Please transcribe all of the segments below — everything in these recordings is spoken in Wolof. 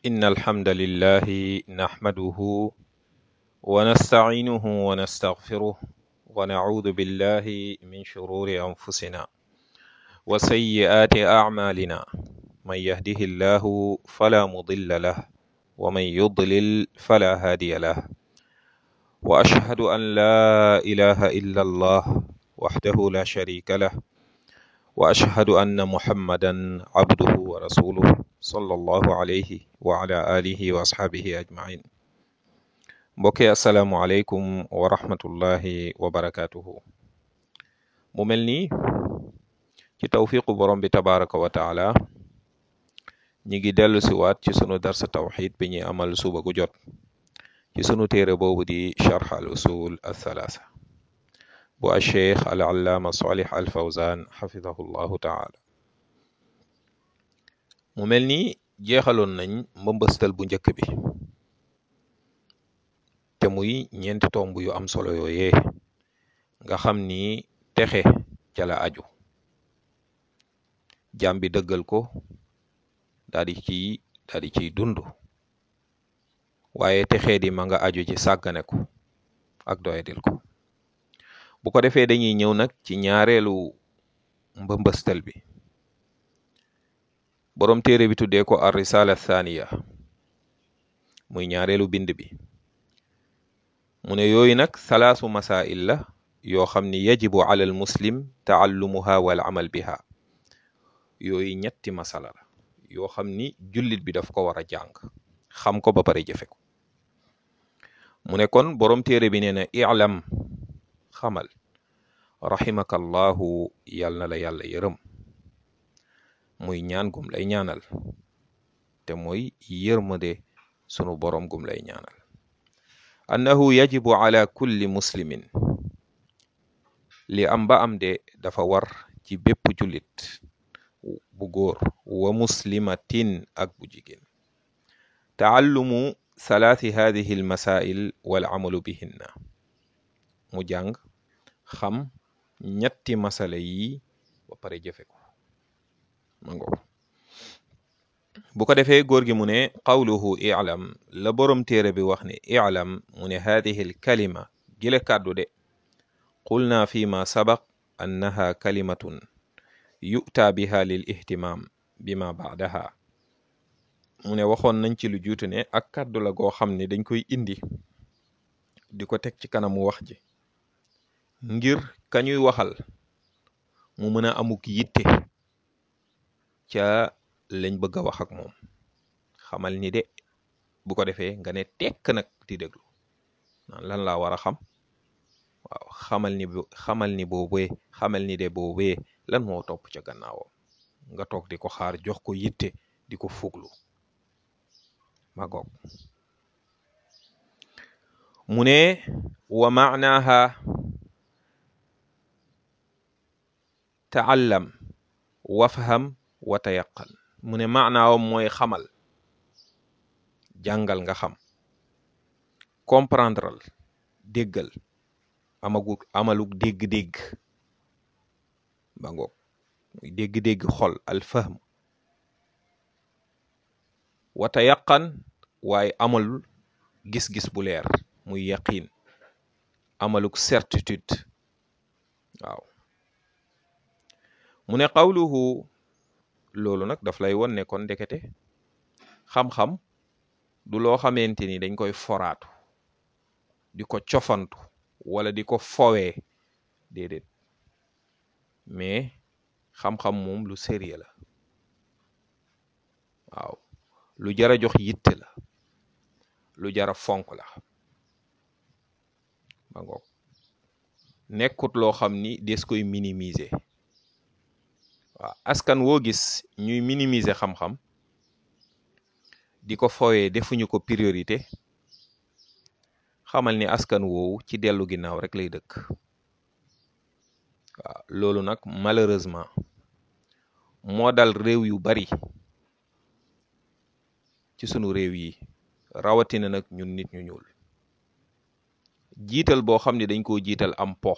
إن الحمد لله نحمده ونستعينه ونستغفره ونعوذ بالله من شرور أنفسنا وسيئات أعمالنا من يهده الله فلا مضل له ومن يضلل فلا هادي له وأشهد أن لا إله إلا الله وحده لا شريك له وأشهد أن محمدا عبده ورسوله صلى الله عليه وعلى آله وأصحابه أجمعين mbokki asalaamualeykum wa rahmatullahi wa barakaatuhu mu mel nii ci tawfiqu borom bi tabaraka wa taala ñi ngi dellu si waat ci sunu darsa tawxid bi ñuy amal suba gu jot ci sunu téere boobu di charx al usul athalaatha bu acheikh al allaama salih al fawzan xafidahu llahu taala mu mel ni jeexaloon nañ mbëmbëstal bu njëkk bi te muy ñeenti tomb yu am solo yooyee nga xam ni texe ca la aju jaam bi dëggal ko daal di ciy daal di ciy dund waaye texee di ma nga aju ci sàggane ko ak doyadil ko bu ko defee dañuy ñëw nag ci ñaareelu mbëmbëstal bi boroom téere bi tuddee ko ar risala thaniya muy ñaareelu bind bi mu ne yooyu nag salaasu masail la yoo xam ni yajibu ala al muslim taallumuha wal amal biha yooyu ñetti masala la yoo xam ni jullit bi daf ko war a jàng xam ko ba pare jëfe ko mu ne kon boroom téere bi nee na i'lam xamal rahimaka allahu yàl na la yàlla yërëm muy ñaan gum lay ñaanal te mooy yërmande sunu boroom gum lay ñaanal annahu yajibu ala kulli muslimin li am ba am de dafa war ci bépp jullit bu góor wa muslimatin ak bu jigéen taallumu salaati hadihi al masail wal amalu bihinna mu jàng xam ñetti masala yi ba pare jëfe ko ma ngo bu ko defee góor gi mu ne qawluhu i'lam la boroom téere bi wax ne i'lam mu ne hadihi al kalima gile kàddu de qulna fi ma sabaq annaha kalimatun yu'ta biha lil ihtimam bima ba'daha mu ne waxoon nañ ci lu juutu ne ak kàddu la goo xam ne dañ koy indi di ko teg ci kanamu wax ji ngir kañuy waxal mu mën a amuk yitte ca lañ bëgg a wax ak moom xamal ni de bu ko defee nga ne tekk nag di déglu naan lan laa war a xam waaw xamal ni xamal ni boobee xamal ni de boobee lan moo topp ca gannaawam nga toog di ko xaar jox ko yitte di ko fuglu ma goog mu ne wa maanaha taallam wafham wa tayaqan mu ne maanaawam mooy xamal jàngal nga xam comprendreal déggal amagu amaluk dégg-dégg ba ngoog muy dégg-dégg xol al fahm wa tayaqan waaye amal gis-gis bu leer muy yaqiin amaluk certitude waaw mu ne qawluhu loolu nag daf lay won ne kon ndekete xam-xam du loo xamante ni dañ koy foraatu di ko cofantu wala di ko fowee déedéet mais xam-xam moom lu sérieux la waaw lu jara jox yitte la lu jara fonk la ba ngoog nekkut loo xam ni des koy minimiser waaw askan woo gis ñuy minimiser xam-xam di ko fowee defuñu ko priorité xamal ni askan woowu ci dellu ginnaaw rek lay dëkk waaw loolu nag malheureusement moo dal réew yu bari ci sunu réew yi rawatina nag ñun nit ñu ñuul jiital boo xam ne dañ koo jiital am po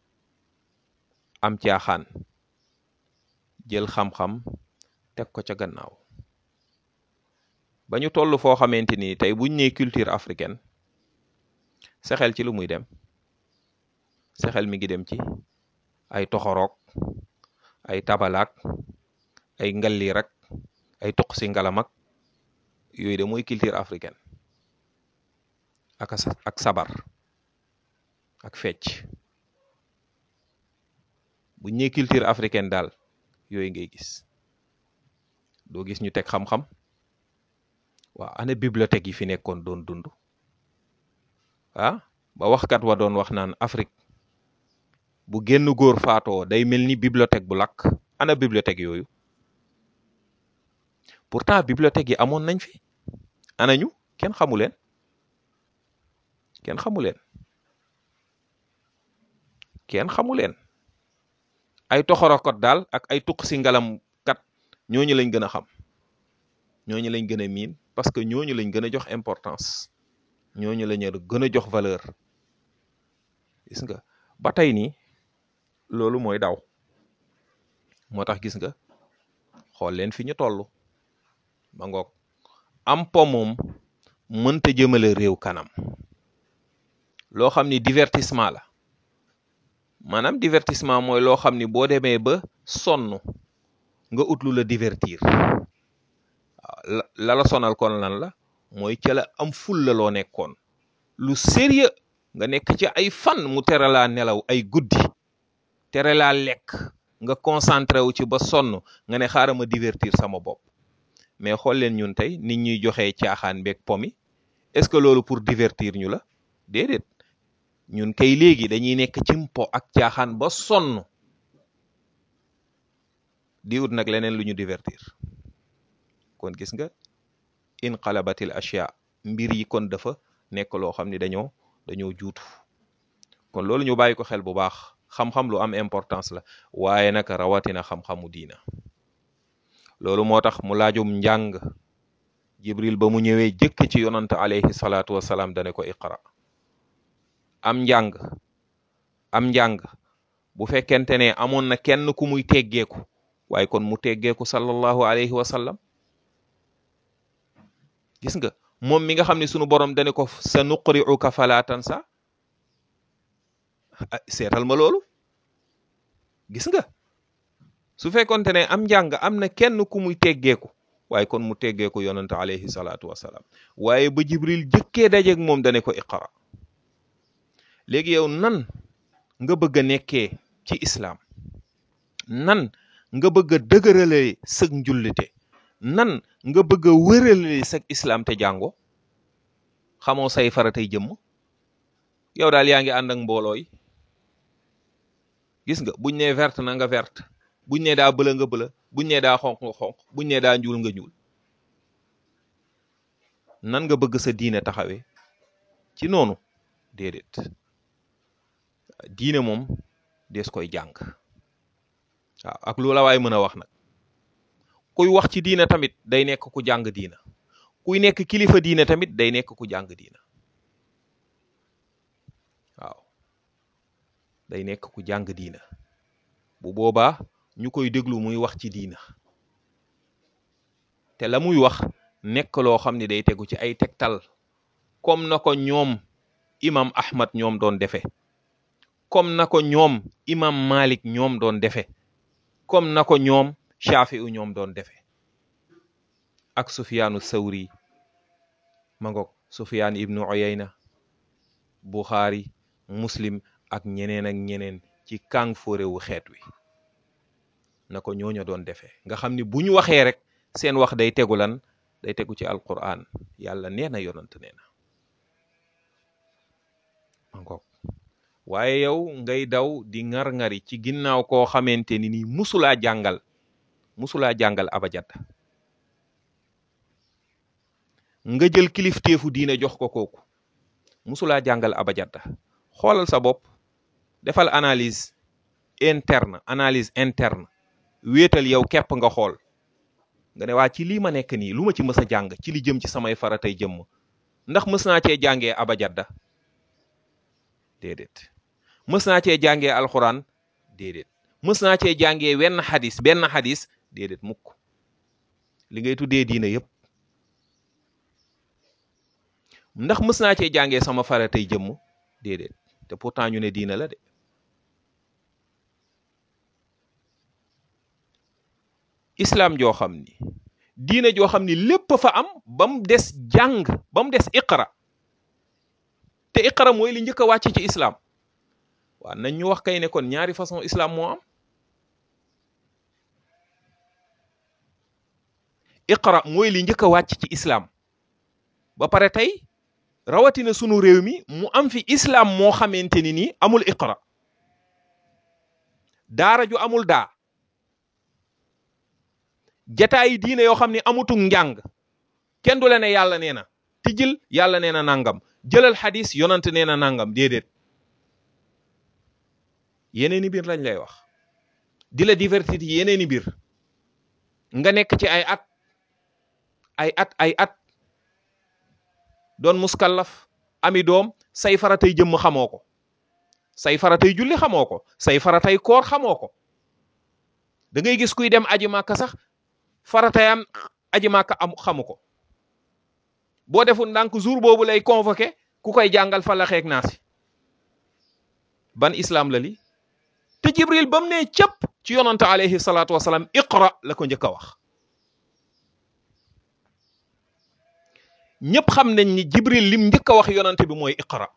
am caaxaan jël xam-xam teg ko ca gannaaw ba ñu toll foo xamante ni tey buñ nee culture africaine sa xel ci lu muy dem sa xel mi ngi dem ci ay toxoroog ay tabalaak ay ngalliir ak ay toq si ngalamak yooyu de mooy culture africaine ak ak sabar ak fecc bu ñee culture africaine daal yooyu ngay gis doo gis ñu teg xam-xam waaw ana bibliothèque yi fi nekkoon doon dund ah ba waxkat wa doon wax naan Afrique bu génn góor faatoo day mel ni bibliothèque bu lakk ana bibliothèque yooyu pourtant bibliothèque yi amoon nañ fi anañu kenn xamu leen kenn xamu leen kenn xamu leen ay toxorokot daal ak ay tuq si ngalam kat ñooñu lañ gën a xam ñooñu lañ gën a miin parce que ñooñu lañ gën a jox importance ñooñu lañ gën a jox valeur gis nga ba tey nii loolu mooy daw moo tax gis nga xool leen fi ñu toll ma ngoog am po moom mënta jëmale réew kanam loo xam ni divertissement la maanaam divertissement mooy loo xam ni boo demee ba sonn nga ut lu la divertir waaw la la sonal kon lan la mooy ca la am ful la loo nekkoon lu sérieux nga nekk ci ay fan mu tere laa nelaw ay guddi tere laa lekk nga concentré wu ci ba sonn nga ne xaaral ma divertir sama bopp mais xool leen ñun tey nit ñuy joxee caaxaan beeg pomi est-ce que loolu pour divertir ñu la déedéet ñun kay léegi dañuy nekk ci mpo ak caaxaan ba sonn di ut nag leneen lu ñu divertir kon gis nga inqalabatil ashya mbir yi kon dafa nekk loo xam ni dañoo dañoo juutu kon loolu ñu bàyyi ko xel bu baax xam-xam lu am importance la waaye nag rawatina xam-xamu diina loolu moo tax mu laajum njàng jibril ba mu ñëwee jëkk ci yonant alayhi salaatu wasalaam dane ko iqra am njàng am njàng bu fekkente ne amoon na kenn ku muy teggeeku waaye kon mu teggeeku sallallahu alayhi wa sallam gis nga moom mi nga xam ne sunu borom dane ko sa nuqri'uka fala tansa seetal ma loolu gis nga su fekkonte ne am njàng am na kenn ku muy teggeeku waaye kon mu teggeeku yonante alayhi salaatu wasalaam waaye ba jibril jëkkee dajeeg moom dane ko iqra léegi yow nan nga bëgg a nekkee ci islaam nan nga bëgg a dëgëralee sëg njullite nan nga bëgg a wëralee sëg islaam te jàngo xamoo say faratay jëmm yow daal yaa ngi ànd ak mbooloo yi gis nga buñ nee verte na nga verte buñ nee daa bëla nga bëla buñ nee daa xonq nga xonq buñ nee daa ñuul nga ñuul nan nga bëgg sa diine taxawee ci noonu déedéet diine moom dees koy jàng waaw ak lu la waay mën a wax nag kuy wax ci diine tamit day nekk ku jàng diina kuy nekk kilifa diine tamit day nekk ku jàng diina waaw day nekk ku jàng diina bu boobaa ñu koy déglu muy wax ci diina te la muy wax nekk loo xam ne day tegu ci ay tegtal comme na ko ñoom imam ahmad ñoom doon defe comme na ko ñoom imam malik ñoom doon defe comme na ko ñoom shafi u ñoom doon defe ak sufyaanu sawri ma ngoog sufyaan ibnu uyayna buxaari muslim ak ñeneen ak ñeneen ci kàng fóorewu xeet wi na ko ñooña doon defee nga xam ni bu ñu waxee rek seen wax day tegu lan day tegu ci alquran yàlla nee na yonant nee na ma ngoog waaye yow ngay daw di ŋar-ŋari ci ginnaaw koo xamante ni nii musulaa jàngal musulaa jàngal abajad nga jël kilifteefu diine jox ko kooku musulaa jàngal abajada xoolal sa bopp defal analyse interne analyse interne wéetal yow képp nga xool nga ne waa ci lii ma nekk nii lu ma ci mës a jàng ci li jëm ci samay faratay jëmm ndax mës naa cee jàngee abajada déedéet mës naa cee jàngee alxuraan déedéet mës naa cee jàngee wenn xadis benn xadis déedéet mukk li ngay tuddee diine yépp ndax mës naa cee jàngee sama faratay jëmm déedéet te pourtant ñu ne diina la de islam joo xam ni diina joo xam ni lépp fa am ba mu des jàng ba mu des iqra te iqra mooy li njëkk a wàcc ci islam waaw nañ ñu wax kay ne kon ñaari façon islam moo am iqra mooy li njëkk a wàcc ci islam ba pare tey rawatina sunu réew mi mu am fi islam moo xamante ni nii amul iqra daara ju amul daa jataayi diine yoo xam ne amutuk njàng kenn du la ne yàlla nee na tijjil yàlla nee na nangam jëlal xadis yonant nee na nangam déedéet yeneeni mbir lañ lay wax di la divertir yeneeni mbir nga nekk ci ay at ay at ay at doon muskallaf ami doom say faratay jëmm xamoo ko say faratay julli xamoo ko say faratay koor xamoo ko da ngay gis kuy dem aji màkka sax faratayam aji màkka am xamu ko boo deful ndànk jour boobu lay convoqué ku koy jàngal falaxeeg naasi ban islam la li te jibril ba mu ne cëpp ci yonante alayhi salaatu wasalaam iqra la ko njëkk a wax ñëpp xam nañ ni jibril lim njëkk a wax yonante bi mooy iqra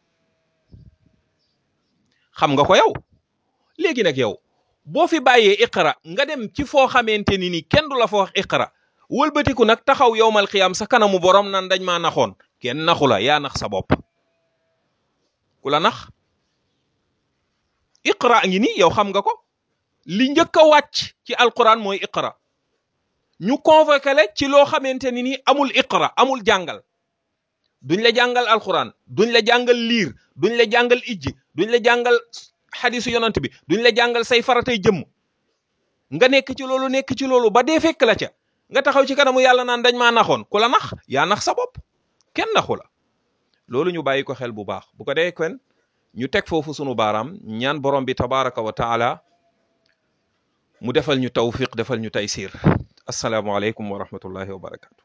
xam nga ko yow léegi nag yow boo fi bàyyee iqra nga dem ci foo xamante ni ni kenn du la fa wax iqra wëlbatiku nag taxaw yowmal xiyaam sa kanamu borom nan dañ maa naxoon kenn naxu la yaa nax sa bopp ku la nax iqra ngi ni yow xam nga ko li njëkk a wàcc ci alquran mooy iqra ñu convoqué le ci loo xamante ni ni amul iqra amul jàngal duñ la jàngal alquran duñ la jàngal liir duñ la jàngal ijji duñ la jàngal xadisu yonant bi duñ la jàngal say faratay jëmm nga nekk ci loolu nekk ci loolu ba dee fekk la ca nga taxaw ci kanamu yàlla naan dañ maa naxoon ku la nax yaa nax sa bopp kenn naxu la loolu ñu bàyyi ko xel bu baax bu ko dee kon ñu teg foofu sunu baaraam ñaan borom bi tabaraka wa taala mu defal ñu tawfiq defal ñu taysir assalaamu aleykum wa rahmatullahi wa barakatu